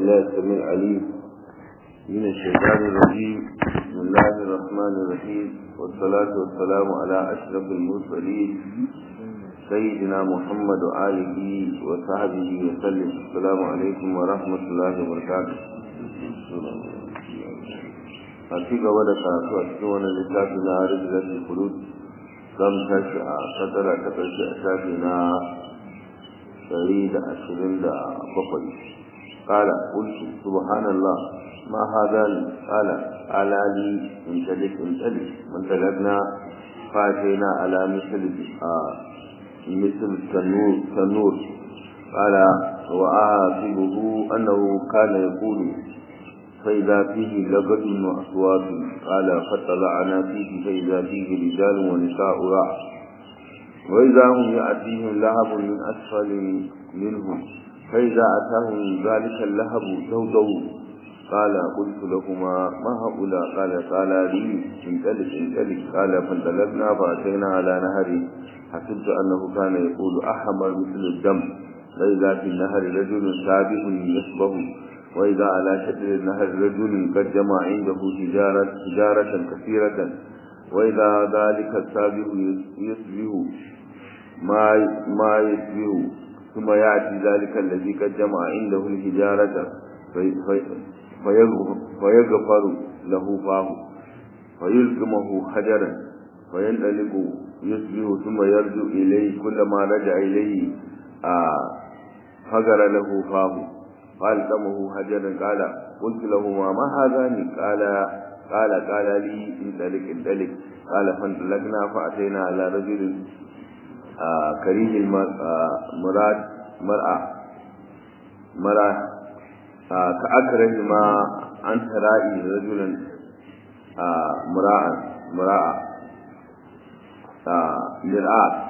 بالله السميع العليم من الشيطان الرجيم بسم الله الرحمن الرحيم والصلاة والسلام على أشرف المرسلين سيدنا محمد وآله وصحبه وسلم السلام عليكم ورحمة الله وبركاته a ci gaba da karatu a cikin wani littafi na rijilatul khulud zan tashi a sadara ta ƙarshe a shafi na ɗari da ashirin da bakwai ƙala ƙulsu subhanallah ma hada ni ƙala ala li in talik in talik mun talabna fataina ala misal a misal tanur tanur ƙala wa ahasibuhu annahu kana yaqulu فإذا فيه لبد وأصوات قال فطلعنا فيه فإذا فيه رجال ونساء راع وإذا هم يأتيهم لهب من أسفل منهم فإذا أتاهم ذلك اللهب دودوا قال قلت لهما ما هؤلاء قال قال لي انطلق انطلق قال فانطلقنا فأتينا على نهر حسبت أنه كان يقول أحمر مثل الدم فإذا في النهر رجل سابح يشبه وإذا على شكل النهر رجل قد جمع عنده تجارة, تجارة كثيرة وإذا ذلك السابق يصبح ما ما يصبح ثم يأتي ذلك الذي قد جمع عنده التجارة في في فيغفر له فاه فيلقمه حجرا فينطلق يصبح ثم يرجع إليه كلما رجع إليه آه فجر له فاه قال دمه هجرا قال قلت له ما ما هذان قال قال قال لي انطلق انطلق قال فانطلقنا فأتينا على رجل آه كريه المراد مرأة مرأة آه كأكره ما أنت رأي رجلا آه مراء مراء مرآة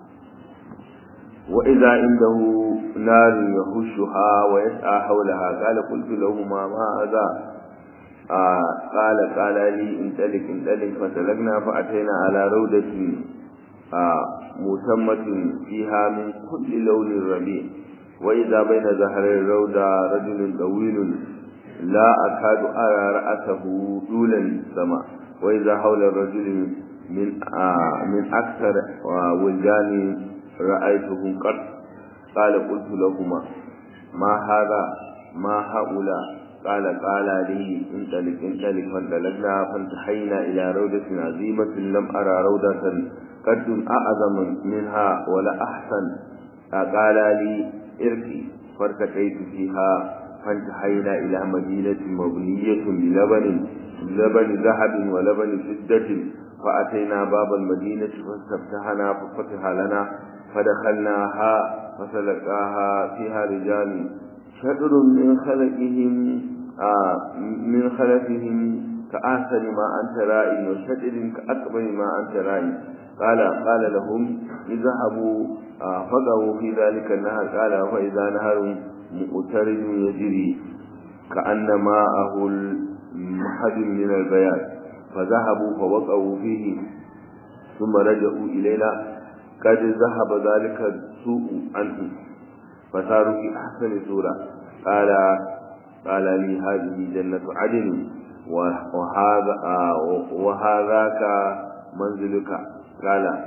وإذا عنده نار يهشها ويسعى حولها قال قلت لهما ما هذا آه قال قال لي انطلق انطلق فسلكنا فأتينا على رودة آه مسمة فيها من كل لون الربيع وإذا بين زهر الرودة رجل طويل لا أكاد أرى رأسه طول السماء وإذا حول الرجل من آه من أكثر ولدان رأيته قط قال قلت لهما ما هذا ما هؤلاء قال قال لي انطلق انطلق فانطلقنا فانتحينا إلى روضة عظيمة لم أرى روضة قد أعظم منها ولا أحسن قال لي ارقي فارتقيت فيها فانتحينا إلى مدينة مبنية بلبن لبن ذهب ولبن فضة فأتينا باب المدينة فاستفتحنا ففتح لنا فدخلناها فسلكاها فيها رجال شطر من خلقهم آه من خلفهم كأحسن ما أنت رائي وشطر كأكبر ما أنت رائي قال قال لهم اذهبوا آه فقعوا في ذلك النهر قال فإذا نهر مؤترد يجري كأن ماءه المحد من البيان فذهبوا فوقعوا فيه ثم رجعوا إلينا قد ذهب ذلك السوء عنه فصاروا في أحسن سورة قال قال لي هذه جنة عدن وهذا وهذاك منزلك قال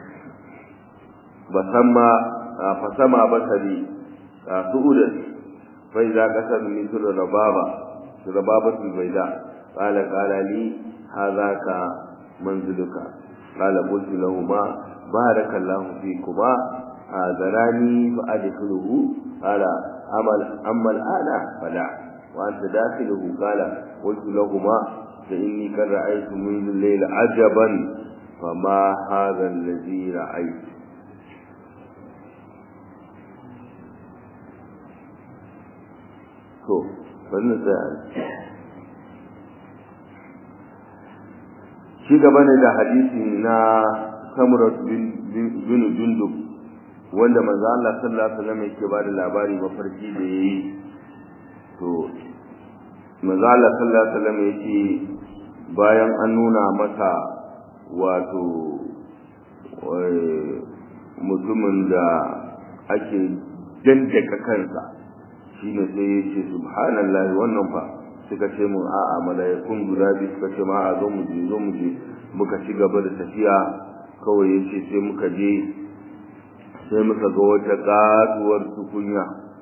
بسمى فسمى بصري سؤودا فإذا قسم مثل ربابة ربابة البيداء قال قال لي هذاك منزلك قال قلت لهما بارك الله فيكما آذراني فأدخله قال أما, أما الآن فلا وأنت داخله قال قلت لهما فإني قد رأيت منذ الليل عجبا فما هذا الذي رأيت to bari na tsaya shi gaba ne da hadisi na samurat bin jundub wanda manzo Allah sallallahu alaihi wasallam yake bada labari mafarki da yayi to manzo Allah sallallahu alaihi wasallam yake bayan an nuna masa wato mutumin da ake dandaka kansa shine sai ya ce subhanallahi wannan fa suka ce mun a'a malaikun guda biyu suka ce ma a zo mu je zo mu je muka ci gaba da tafiya kawai ya ce sai muka je sai muka ga wata kasuwar tukunya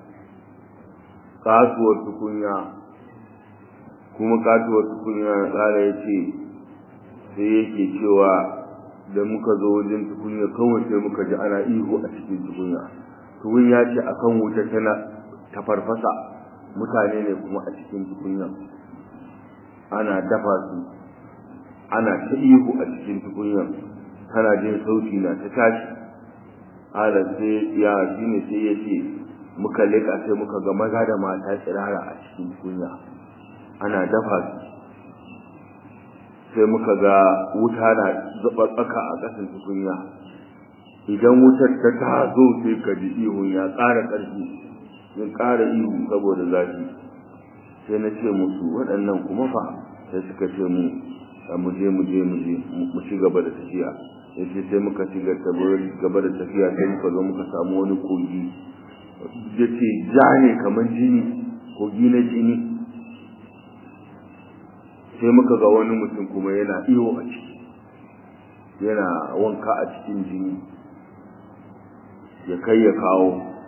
kasuwar tukunya kuma kasuwar tukunya na tsara ya ce sai yake cewa da muka zo wajen tukunya kawai sai muka ji ana ihu a cikin tukunya tukunya ce akan wuta tana ta farfasa mutane ne kuma a cikin tukunya ana dafa su ana ta ihu a cikin tukunya kana jin sauti na ta tashi ala sai ya shine sai ya ce muka leka sai muka ga maza da mata tsirara a cikin tukunya ana dafa su sai muka ga wuta na zuba tsaka a ƙasan tukunya idan wutar ta tazo sai ka ji ihun ya ƙara ƙarfi ya ƙara ihu saboda zafi sai na ce musu waɗannan kuma fa sai suka ce mu mu je mu je mu je mu ci gaba da tafiya yace sai muka ci gaba da tafiya sai muka zo muka samu wani kogi yace ja ne kamar jini kogi na jini sai muka ga wani mutum kuma yana iyo a ciki yana wanka a cikin jini ya kai ya kawo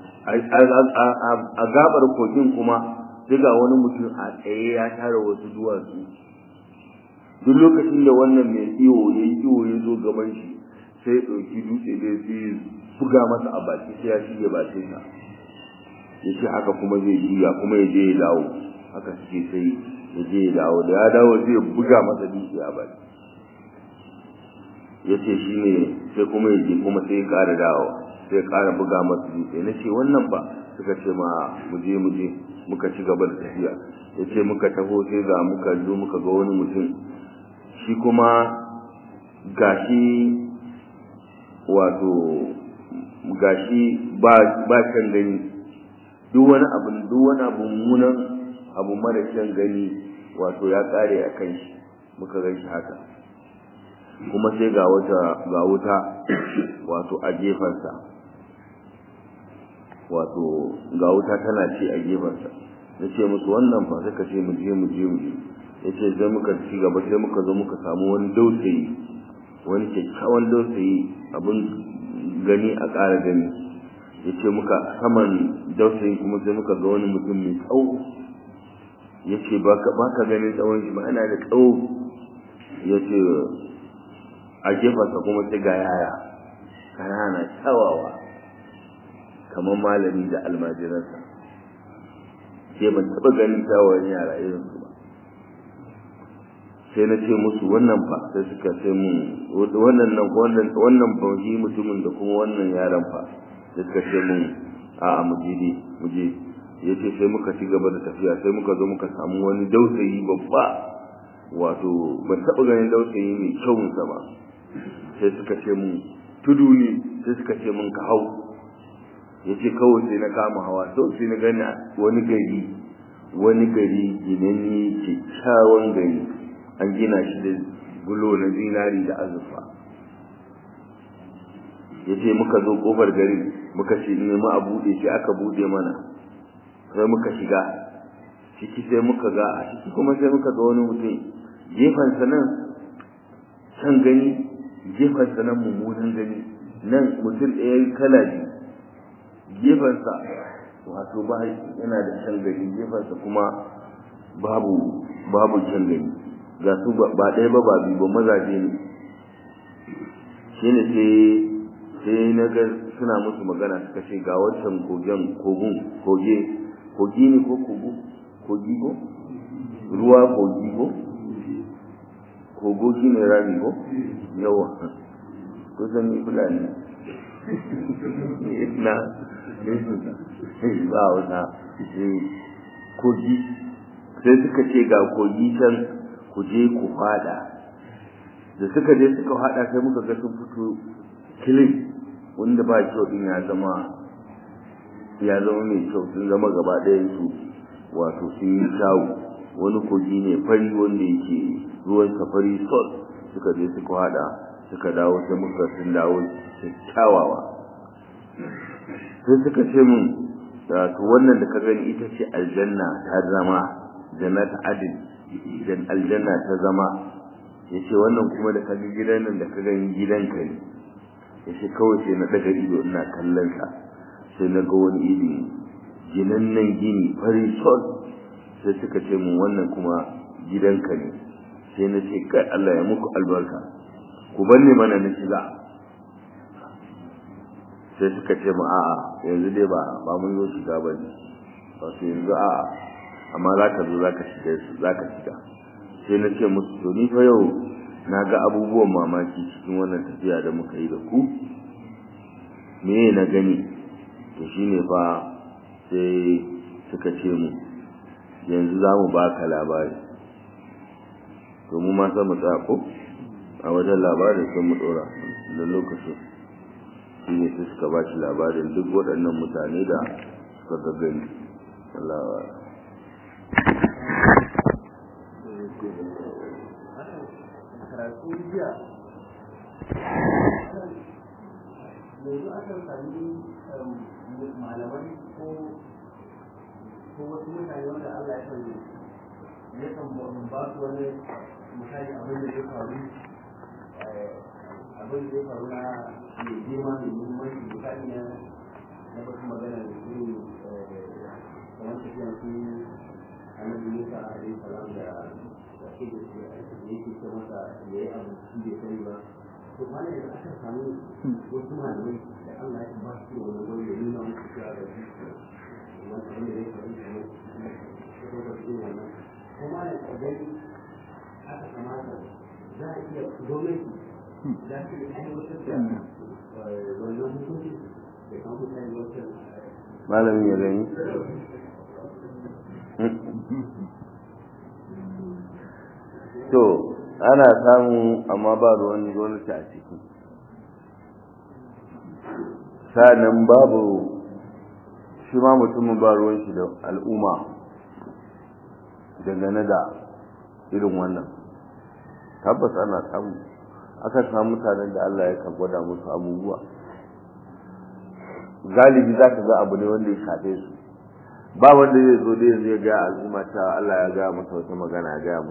a gabar kogin kuma sai ga wani mutum a tsaye ya tara wasu duwatsu duk lokacin da wannan mai iyo ya yi iyo ya zo gaban shi sai ya ɗauki dutse da sai buga masa a baki sai ya shige bakin sa ya ce haka kuma zai juya kuma ya je ya dawo haka suke sai ya je ya dawo da ya dawo zai buga masa dutse a baki ya ce shi ne sai kuma ya je kuma sai ya ƙara dawo sai ya ƙara buga masa dutse na ce wannan ba suka ce ma mu je mu je muka ci gaba da tafiya ya ce muka taho sai ga muka zo muka ga wani mutum shi kuma gashi wato gashi ba ba can gani duk wani abu duk wani abu munan abu mara can gani wato ya kare a kan shi muka ga shi haka kuma sai ga wata ga wuta wato a gefensa wato ga wuta tana ci a gefensa na ce musu wannan fa suka ce mu je mu je mu je ya ce sai muka ci gaba sai muka zo muka samu wani dausayi wani kyakkyawan dausayi abin gani a ƙara gani ya ce muka saman dausayin kuma sai muka ga wani mutum mai tsawo ya ce ba ka ganin tsawon shi ma'ana da tsawo ya ce a gefensa kuma sai ga yaya ƙanana kyawawa kamar malami da almajiransa sai ban taɓa ganin kyawawan yara irin su ba sai na ce musu wannan fa sai suka ce mun wannan nan wannan wannan bauhi mutumin da kuma wannan yaron fa sai suka ce mun a a muje dai muje yace sai muka ci gaba da tafiya sai muka zo muka samu wani dausayi babba wato ban taɓa ganin dausayi mai kyau sa ba sai suka ce mun tudu ne sai suka ce mun ka hau yace kawai sai na kama hawa to sai na gani wani gari wani gari ginanni kyakkyawan gari an gina shi da gulo na zinari da azurfa ya ce muka zo ƙofar garin muka ce nemi a buɗe shi aka buɗe mana sai muka shiga ciki sai muka ga a ciki kuma sai muka ga wani mutum gefensa nan can gani gefensa nan mummunan gani nan mutum ɗaya kala biyu gefensa wato ba yana da can gani gefensa kuma babu babu can gani ga su ba ɗaya ba ba biyu ba mazaje ne shi ne sai sai na ga suna musu magana suka ce ga wancan kogen kogun koge kogi ne ko kogo kogi ko ruwa kogi ko kogo shi ne rami ko yawa kusan ni fulani na ba wata kogi sai suka ce ga kogi can ku je ku fada da suka je suka fada sai muka ga sun fito kilin wanda ba kyau din ya zama ya zama mai kyau sun zama gaba ɗayan su wato sun yi kyawu wani kogi ne fari wanda yake ruwan safari sol suka je suka fada suka dawo sai muka sun dawo kyawawa sai suka ce mun da to wannan da ka gani ita ce aljanna ta zama jannat adil dan aljanna ta zama yace wannan kuma da kaga gidan nan da ka gani gidanka ne yace kawai sai na daga ido ina kallon sa sai na ga wani iri ginan nan gini fari sol sai suka ce mun wannan kuma gidanka ne sai na ce kai Allah ya muku albarka ku banne mana na shiga sai suka ce mu a'a yanzu dai ba ba mun zo shiga ba ne ba su yanzu a'a amma za ka zo za ka shiga za ka shiga sai na ce musu to ni fa yau na ga abubuwan mamaki cikin wannan tafiya da muka yi da ku me na gani to shine fa sai suka ce mu yanzu za mu baka labari to mu ma san mu tsaya ko a wajen labarin sun mu dora da lokacin shi ne su suka ba shi labarin duk waɗannan mutane da suka gaggani Allah karatu jiya yanzu akan sami malamai ko ko wasu mutane wanda Allah ya kan ya kan ba su wani misali abin da ya faru abin da ya faru na mai girma mai muhimmanci misali na na wasu magana da irin kamar tafiyan su annabi Musa alaihi salam da da ke da shi da yake ce masa ya yi abu shi bai sani ba to mana da aka samu wasu malamai da Allah ya ba su wani wani ya nuna musu cewa da shi wannan abin da ya faru kamar ko da shi wannan kuma da gani aka kamata za a iya gwamnati za su yi aiwatar da wannan hukunci da kan mutane wancan malamin ya gani to ana samu amma ba ruwan gwamnati a ciki sa'annan babu shi ma mutumin ba ruwan shi da al'umma dangane da irin wannan tabbas ana samu aka samu mutanen da Allah ya kan gwada musu abubuwa galibi za ka ga abu ne wanda ya shafe su ba wanda zai zo da yanzu ya ga al'umma ta Allah ya ga masa wata magana ya ga